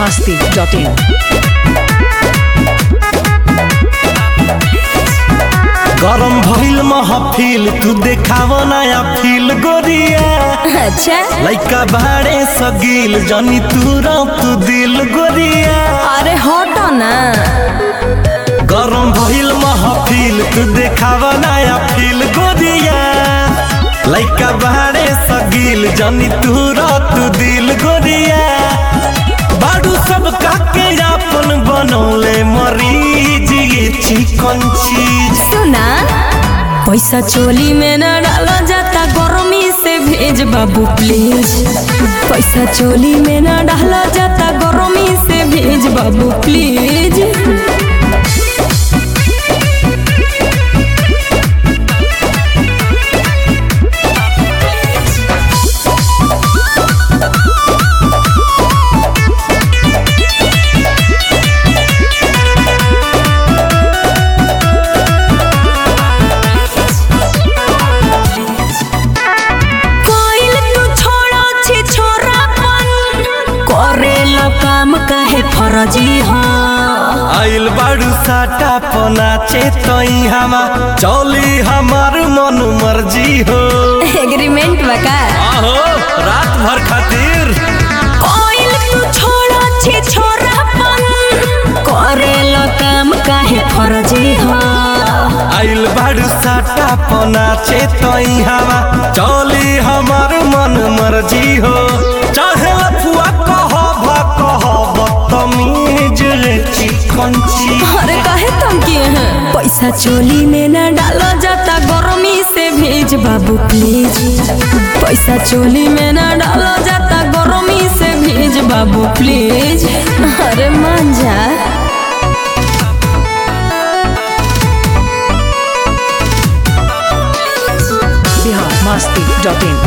masti.in. गरम भइल महफिल तू देखाव नया फील गोरिया अच्छा लइका बाड़े सगील जनी तू तू दिल गोरिया अरे हटो ना गरम भइल महफिल तू देखाव नया फील गोरिया लइका बाड़े सगील जनी तू तू दिल गोरिया बाडू सब काके अपन बनौले मरीज ये चिकन चीज सुना पैसा चोली में न डाला जाता गर्मी से भेज बाबू प्लीज पैसा चोली में न डाला जाता गर्मी से भेज बाबू प्लीज कोइल तू छोड़ो छी छोरापन करेला काम काहे फरजी हो आइल बाड़ू साटा पनाचे तई हमा चौली हमार मन मर्जी हो एग्रीमेंट बका आहो रात भर खातिर कोइल तू छोड़ो छी छोरापन करेला काम काहे फरजी हो आइल बाड़ू साटा पनाचे तई हमा चौली हमार मन मर्जी हो चाहे लफुआ कह भ कह बदतमीज रे चिकन ची अरे काहे तुम किए हैं पैसा चोली में न डाला जाता गर्मी से भेज बाबू प्लीज पैसा चोली में न डाला जाता गर्मी से भेज बाबू प्लीज अरे मान जा Bihar masti.in.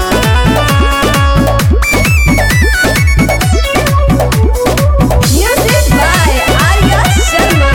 Music by Arya Sharma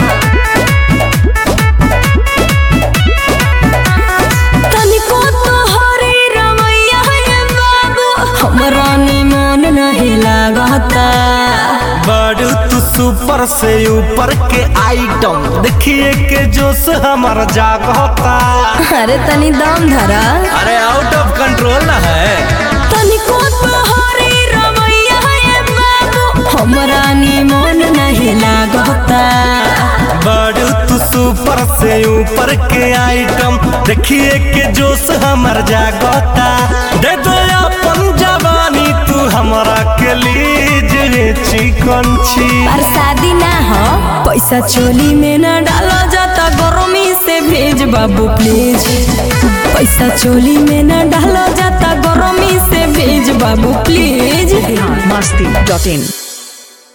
तनिको तो हरे रमैया है बाबू हमरा निमन नहीं लागता बाड़ू तू सुपर से ऊपर के आइटम देखिए के जोश हमार जागता अरे तनी दम धरा अरे आउट ऑफ कंट्रोल ना है तनिको तोहरे रमैया है बाबू हमरा निमन नहीं लागता बाड़ू तू सुपर से ऊपर के आइटम देखिए के जोश हमार जागता दे दो अपन जवानी तू हमरा के लीज रे चिकन छी पर शादी ना हो पैसा चोली में ना डाला जाता गर्मी से भेज बाबू प्लीज पैसा चोली में ना डाला जाता गर्मी से भेज बाबू प्लीज Bihar masti.in.